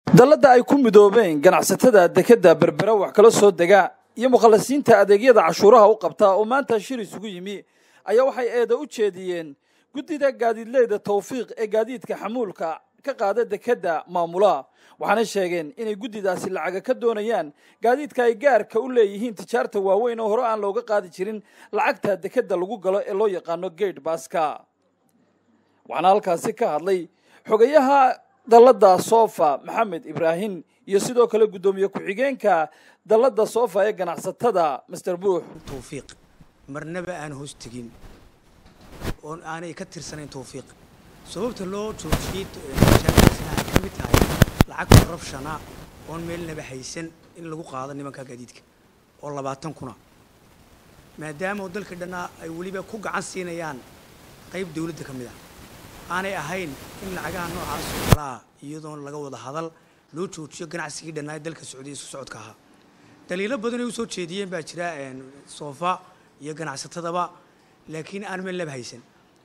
dalladda ay ku midoobeen ganacsatada dekedda berbera wax kala soo dega iyo mukhalasiinta adeegyada cashuuraha u qabta oo maanta shir isugu yimi ayaa waxay eeda u jeediyeen guddida gaadiidleyda tawfiiq ee gaadiidka xamuulka ka qaada dekedda maamula waxaana sheegeen inay guddidaasi lacaga ka doonayaan gaadiidka ay gaarka u leeyihiin tijaarta waaweyn oo hore aan looga qaadi jirin lacagta dekedda lagu galo ee loo yaqaano gate baska waxaana halkaasi ka hadlay xogayaha dalladda sofa maxamed ibraahim iyo sidoo kale guddoomiye ku-xigeenka dalladda sofa ee ganacsatada master buux tawfiiq marnaba aan hoos tegin oon aanay ka tirsanayn tawfiiq sababta loo joojiyey mashaakilsina ay ka mid tahay lacag corruptiona oon meelnaba haysan in lagu qaado nimanka gaadiidka oo labaatan kuna maadaama oo dalka dhannaa ay weliba ku gacan siinayaan qayb dawladda ka mid ah aanay ahayn in lacagaha noocaas oo kale ah iyadoon laga wada hadal loo joojiyo ganacsigii dhannaa ee dalka socday isu socodka ahaa daliilo badan ay u soo jeediyeen baa jira soofa iyo ganacsatadaba laakiin aan meel laba haysan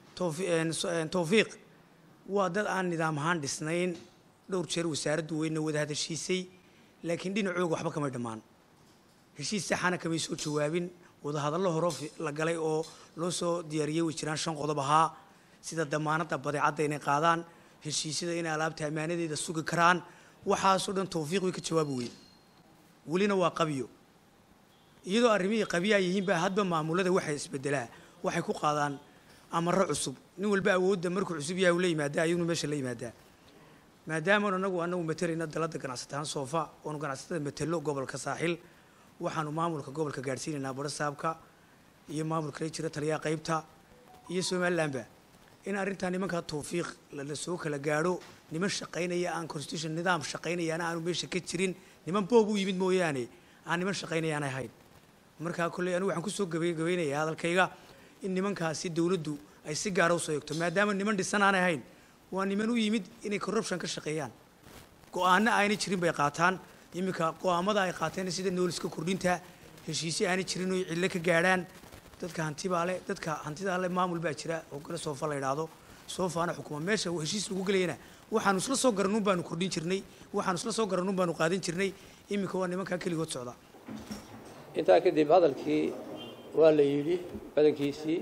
tawfiiq waa dad aan nidaam ahaan dhisnayn dhowr jeer wasaaraddu weyna wada hadashiisay laakiin dhinacooga waxba kamay dhammaan heshiis saxana kamay soo jawaabin wadahadallo horo la galay oo loo soo diyaariyey way jiraan shan qodob ahaa sida damaanadda badeecadda inay qaadaan heshiisyada inay alaabta ammaanadeeda sugi karaan waxaasoo dhan tawfiiq way ka jawaabi weyn welina waa qabiyo iyadoo arrimihii qabiyaa yihiin baa hadba maamulada waxay isbedelaa waxay ku qaadaan amaro cusub nin walba awoodda markuu cusub yahay uu la yimaadaa ayaguna meesha la yimaadaa maadaama anagu anagu matelayna dalada ganacsataan soofa oonu ganacsatada matelo gobolka saaxil waxaanu maamulka gobolka gaadhsiinaynaa barasaabka iyo maamulka la jira taliyaha qaybta iyo somalilandba in arrintaa nimanka tawfiiq la soo kala gaadho niman shaqaynaya aan constitution nidaam shaqaynayaana aanu meesha ka jirin niman boob u yimid mooyaane aan niman shaqaynayaana ahayn markaa kolley anigu waxaan kusoo gabagabeynayaa hadalkayga in nimankaasi dawladdu ay si gaara usoo eegto maadaama niman dhisan aanay ahayn waa niman u yimid inay corruption ka shaqeeyaan go-aano aanay jirin bay qaataan iminka go-aamada ay qaateen sida nooliska kordhinta heshiisyo aanay jirin oo cillo ka gaadhaan dadka hantibaa le dadka hantidaa le maamul baa jira oo kale soofa la idhaahdo soofaana xukuma meesha heshiis lagu gelayana waxaanu isla soo garanuun baanu kordhin jirnay waxaanu isla soo garanuun baanu qaadan jirnay iminka waa nimankaa keligood socda intaa kadib hadalkii waa la yidhi badankiisii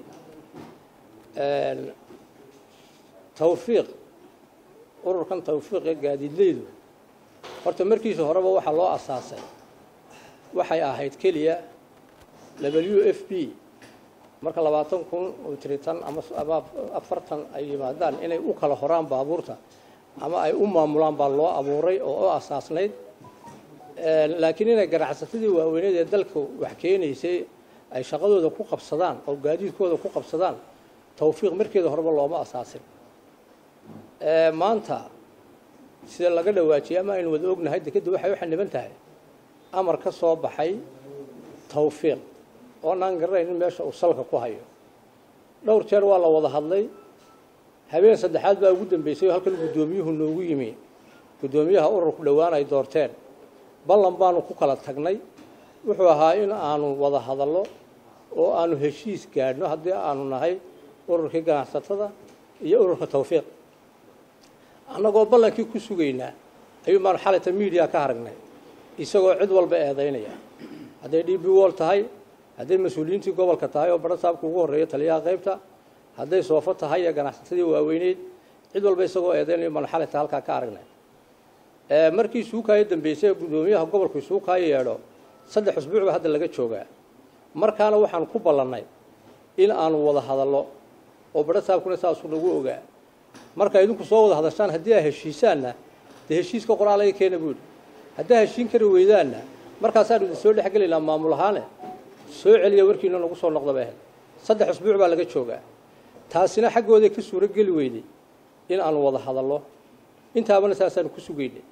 tawfiiq ururkan tawfiiq ee gaadiidleydu horta markiisa horeba waxaa loo asaasay waxay ahayd keliya w f b marka labaatan kun oo tiritan ama afartan ay yimaadaan inay u kala horaan baabuurta ama ay u maamulaan baa loo abuuray oo u asaasnayd laakiin inay ganacsatadii waaweyneed ee dalka wax keenaysay ay shaqadooda ku qabsadaan oo gaadiidkooda ku qabsadaan tawfiiq markeeda horeba looma asaasin maanta sida laga dhawaajiyay ama aynu wada ognahay dekedda waxay u xaniban tahay amar ka soo baxay tawfiiq oonaan garanayn in meesha uu salka ku hayo dhowr jeer waa la wada hadlay habeen saddexaad baa ugu dambeysay oo halkan guddoomiyuhu noogu yimi guddoomiyaha ururku dhowaan ay doorteen ballan baanu ku kala tagnay wuxuu ahaa in aanu wada hadallo oo aanu heshiis gaadhno haddii aanu nahay ururkii ganacsatada iyo ururka tawfiiq annagoo ballankii ku sugaynaa ayuu baanu xalayta miidiya ka haragnay isagoo cid walba eedaynaya hadday d b wol tahay hadday mas-uuliyiintii gobolka tahay oo barasaabka ugu horreeya taliyaha qaybta hadday soofo tahay iyo ganacsatadii waaweyneyd cid walba isagoo eedaynaya baanu xalayta halkaa ka aragnay markii suukaayo dambeysay guddoomiyaha gobolku suukaayo yeedho saddex usbuuc ba hadda laga joogaa markaana waxaan ku ballannay in aanu wada hadallo oo barasaabkuna saasuu nagu ogaa marka idinku soo wada hadashaan haddii aa heshiisaanna dee heshiiska qoraalaga keena buu yidhi haddaa heshiin kari weydaanna markaasaanu idin soo dhexgelaynaa maamul ahaane soo celiya warkiina nagu soo noqda bay ahayd saddex usbuuc baa laga joogaa taasina xaggooday ka suuro geli weyday in aanu wada hadallo intaabana saasaanu ku sugaynay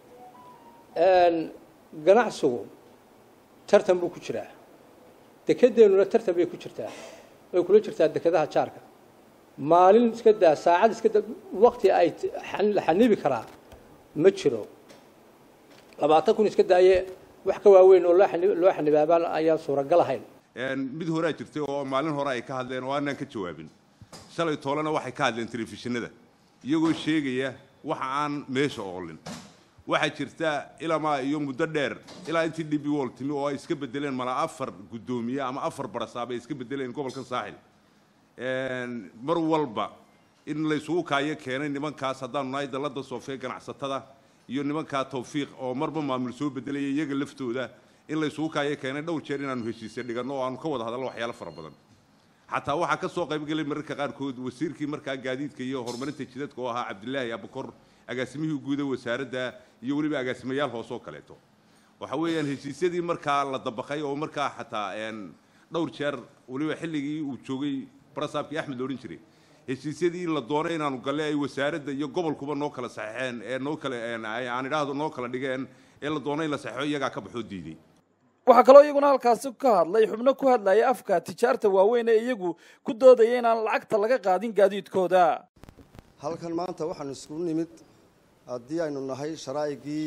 ganacsigu tartan buu ku jiraa dekedeennuna tartan bay ku jirtaa way kula jirtaa dekedaha jaarka maalin iska daa saacad iska daa waqti ay la xanibi karaa ma jiro labaatan kun iska daaye wax ka waaweyn oo loo xanibaabaan ayaan suuragal ahayn mid horaa jirtay oo maalin hore ay ka hadleen oo aanaan ka jawaabin shalay toolena waxay ka hadleen telefishinada iyagoo sheegaya waxa aan meesha oolin waxaa jirta ilamaa iyo muddo dheer ilaa intii dhibi wol timi oo ay iska bedeleen mala afar guddoomiye ama afar barasaab ay iska bedeleen gobolkan saaxil mar walba in laysugu kaayo keenay nimankaas haddaanu nahay dalladda soofee ganacsatada iyo nimankaa tawfiiq oo marba maamul soo bedelaya iyaga laftooda in laysugu kaayo keenay dhowr jeer inaanu heshiise dhiganno oo aanu ka wada hadalno waxyaalo fara badan xataa waxaa ka soo qaybgelay mararka qaarkood wasiirkii markaa gaadiidka iyo horumarinta jidadka oo ahaa cabdilaahi abukor agaasimihii guuda wasaaradda iyo weliba agaasimayaal hoose oo kaleeto waxa weeyaan heshiisyadii markaa la dabaqay oo markaa xataa dhowr jeer weliba xilligii uu joogay barasaabkii axmed la odhan jiray heshiisyadii la doonay inaanu galle ay wasaaradda iyo gobolkuba noo kala saxeexeen ee noo kala aan idhaahdo noo kala dhigeen ee la doonay in la saxeexo iyagaa ka baxoo diiday waxaa kaloo iyaguna halkaasi ka hadlay xubno ku hadlaya afka tijaarta waaweyn ee iyagu ku doodaya inaan lacagta laga qaadin gaadiidkooda halkan maanta waxaanu iskugu nimid haddii aynu nahay sharaa'igii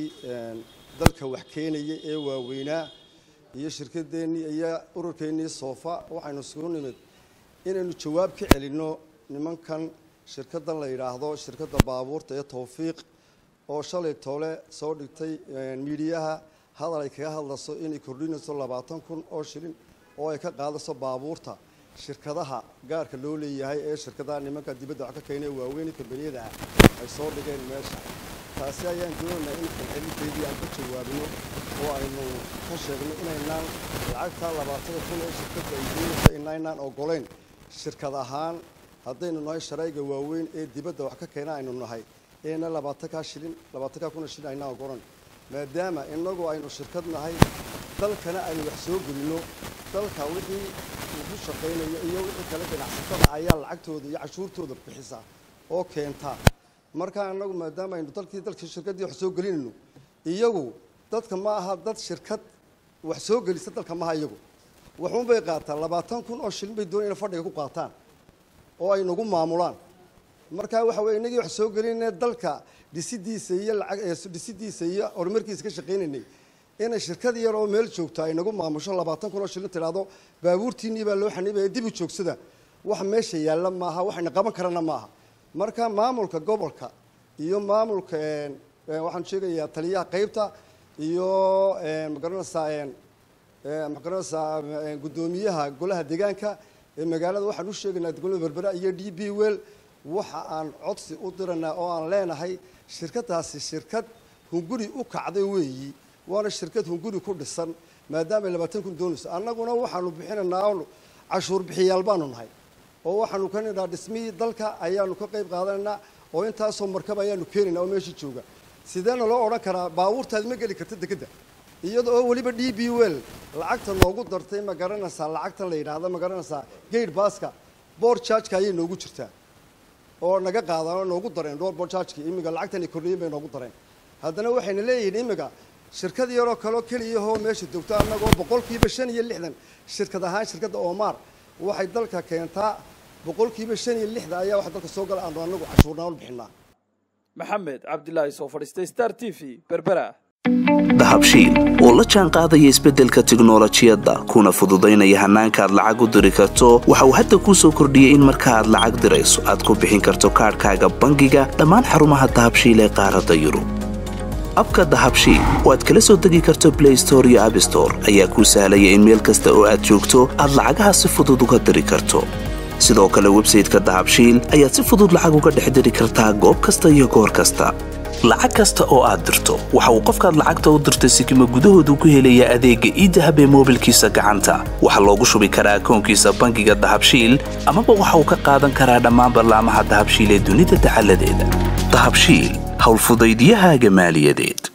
dalka wax keenaya ee waaweynaa iyo shirkadeennii iyo ururkeennii soofa waxaynu iskugu nimid inaynu jawaab ka celinno nimankan shirkaddan la yidhaahdo shirkadda baabuurta ee tawfiiq oo shalay toole soo dhigtay miidiyaha hadal ay kaga hadlayso inay kordhinayso labaatan kun oo shilin oo ay ka qaadayso baabuurta shirkadaha gaarka loo leeyahay ee shirkadaha nimanka dibadda wax ka keenay waaweyn kambaniyada ah ay soo dhigeen meesha taasi ayaan doonaynaa in falcelinteedii aan ka jawaabno oo aynu ka sheegno inaynaan lacagta labaatada kun ee shirkadda ay doonaysa inaynaan ogolayn shirkad ahaan haddaynu nahay sharayga waaweyn ee dibadda wax ka keena aynu nahay eena labaatankaa shilin labaatankaa kun oo shilin aynaan ogolan maadaama inagu aynu shirkad nahay dalkana aynu wax soo gelinno dalka wixii ugu shaqaynayo iyo wixii kale ganacsatada ayaa lacagtooda iyo cashuurtooda bixisa oo keenta markaa inagu maadaama aynu dalkii dalkii shirkaddii wax soo gelinayno iyagu dadka ma aha dad shirkad wax soo gelisa dalka maaha iyagu waxuun bay qaataan labaatan kun oo shilin bay doonay inay fadhiga ku qaataan oo ay nagu maamulaan markaa waxa weye inagii wax soo gelinayna dalka dhisidiisa iyo lacag dhisidiisa iyo horumarkiisa ka shaqaynaynay inay shirkad yar oo meel joogto ay nagu maamusho labaatan kun oo shilin tidhaahdo baabuurtiinnii baa loo xanibaya dib u joogsada wax meesha yaalla maaha waxayna qaban karana maaha marka maamulka gobolka iyo maamulka waxaan sheegayaa taliyaha qaybta iyo magaranaysaa magaranaysaa guddoomiyaha golaha deegaanka ee magaalada waxaan u sheegaynaa degmada berbera iyo d b well waxa aan codsi u diranaa oo aan leenahay shirkadaasi shirkad hunguri u kacday weeyi waana shirkad hunguri ku dhisan maadaama ay labaatan kun doonayso annaguna waxaanu bixinaynaa cashuur bixiyaal baanu nahay oo waxaanu ka nidhaa dhismihii dalka ayaanu ka qayb qaadanaynaa oo intaasoo markab ayaanu keenaynaa oo meesha jooga sideena loo odhan karaa baabuurtaadi ma geli karta dekedda iyada oo weliba d b well lacagta noogu dartay ma garanaysaa lacagtan la yidhaahda ma garanaysaa gate baska boor chargeka ayay noogu jirtaa oo naga qaadaan oo noogu dareen door boor chargeki imiga lacagtan ay kordhiyen bay noogu dareen haddana waxayna leeyihiin imiga shirkad yaroo kaloo keliyahoo meesha joogta annagoo boqolkiiba shan iyo lixdan shirkad ahaan shirkadda omar waxay dalka keentaa boqolkiiba shan iyo lixdan ayaa waxa dalka soo gala aanu anagu cashuurnaan bixinaa maxamed cabdilaahi soo fadhiistay star t v berbera dahabshiil oo la jaan qaadaya isbeddelka tiknolojiyadda kuna fududaynaya hannaanka aad lacag u diri karto waxa uu hadda kuu soo kordhiyey in marka aad lacag dirayso aad ku bixin karto kaadhkaaga bangiga dhammaan xarumaha dahabshiil ee qaaradda yurub abka dahabshiil oo aad kala soo degi karto blay store iyo abstore ayaa kuu sahlaya in meel kasta oo aad joogto aad lacagaha si fudud uga diri karto sidoo kale websayteka dahabshiil ayaad si fudud lacag uga dhex diri kartaa goob kasta iyo goor kasta lacag kasta oo aad dirto waxa uu qofkaad lacagta u dirtay sikima gudahoodu ku helayaa adeegga iidahab ee moobilkiisa gacanta waxaa loogu shubi karaa akoonkiisa bangiga dahabshiil amaba waxa uu ka qaadan karaa dhammaan ballaamaha dahabshiil ee dunida dacaladeeda dahabshiil howlfudaydiyahaaga maaliyadeed